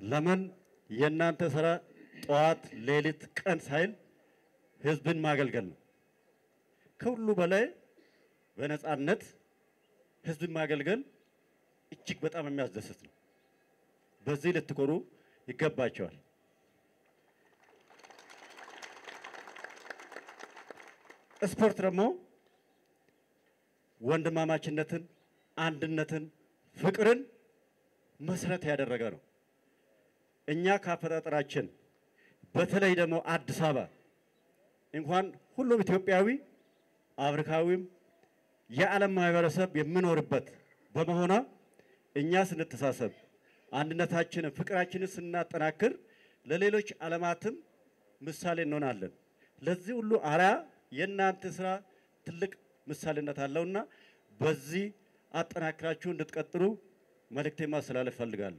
ለምን የእናንተ ስራ ጠዋት፣ ሌሊት፣ ቀን ሳይል ህዝብን ማገልገል ነው። ከሁሉ በላይ በነፃነት ህዝብን ማገልገል እጅግ በጣም የሚያስደስት ነው። በዚህ ልትኮሩ ይገባቸዋል። ስፖርት ደግሞ ወንድማማችነትን፣ አንድነትን፣ ፍቅርን መሰረት ያደረገ ነው። እኛ ከአፈጣጠራችን በተለይ ደግሞ አዲስ አበባ እንኳን ሁሉም ኢትዮጵያዊ አፍሪካዊም የዓለም ማህበረሰብ የሚኖርበት በመሆኗ እኛ ስንተሳሰብ አንድነታችንን፣ ፍቅራችንን ስናጠናክር ለሌሎች ዓለማትም ምሳሌ እንሆናለን። ለዚህ ሁሉ አርአያ የእናንተ ስራ ትልቅ ምሳሌነት አለውና በዚህ አጠናክራችሁ እንድትቀጥሉ መልእክቴ ማስተላለፍ ፈልጋለሁ።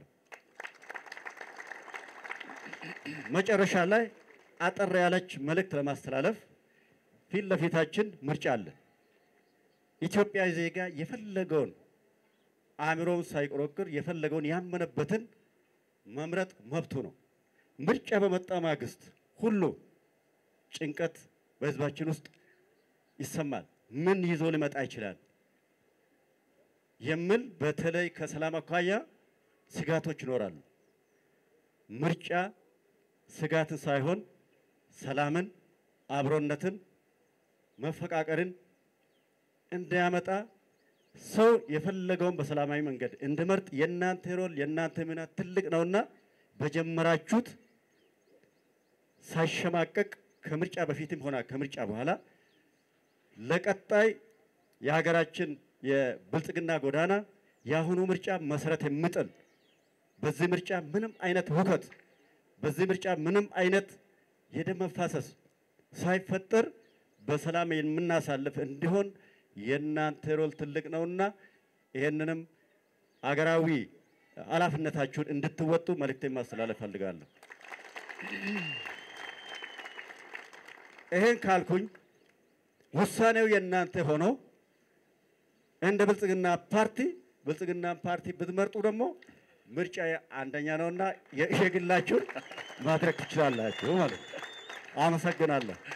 መጨረሻ ላይ አጠር ያለች መልእክት ለማስተላለፍ ፊት ለፊታችን ምርጫ አለ። ኢትዮጵያዊ ዜጋ የፈለገውን አእምሮውን ሳይቆረቅር የፈለገውን ያመነበትን መምረጥ መብቱ ነው። ምርጫ በመጣ ማግስት ሁሉ ጭንቀት በህዝባችን ውስጥ ይሰማል። ምን ይዞ ሊመጣ ይችላል የሚል በተለይ ከሰላም አኳያ ስጋቶች ይኖራሉ። ምርጫ ስጋትን ሳይሆን ሰላምን፣ አብሮነትን፣ መፈቃቀርን እንዲያመጣ ሰው የፈለገውን በሰላማዊ መንገድ እንዲመርጥ የእናንተ ሮል የእናንተ ሚና ትልቅ ነውና በጀመራችሁት ሳይሸማቀቅ ከምርጫ በፊትም ሆነ ከምርጫ በኋላ ለቀጣይ የሀገራችን የብልጽግና ጎዳና የአሁኑ ምርጫ መሰረት የሚጥል በዚህ ምርጫ ምንም አይነት ሁከት በዚህ ምርጫ ምንም አይነት የደም መፋሰስ ሳይፈጠር በሰላም የምናሳልፍ እንዲሆን የእናንተ ሮል ትልቅ ነውና ይህንንም አገራዊ ኃላፊነታችሁን እንድትወጡ መልእክቴን ማስተላለፍ ፈልጋለሁ። ይሄን ካልኩኝ ውሳኔው የእናንተ ሆኖ እንደ ብልጽግና ፓርቲ ብልጽግና ፓርቲ ብትመርጡ ደግሞ ምርጫ አንደኛ ነውና የግላችሁን ማድረግ ትችላላችሁ ማለት ነው። አመሰግናለሁ።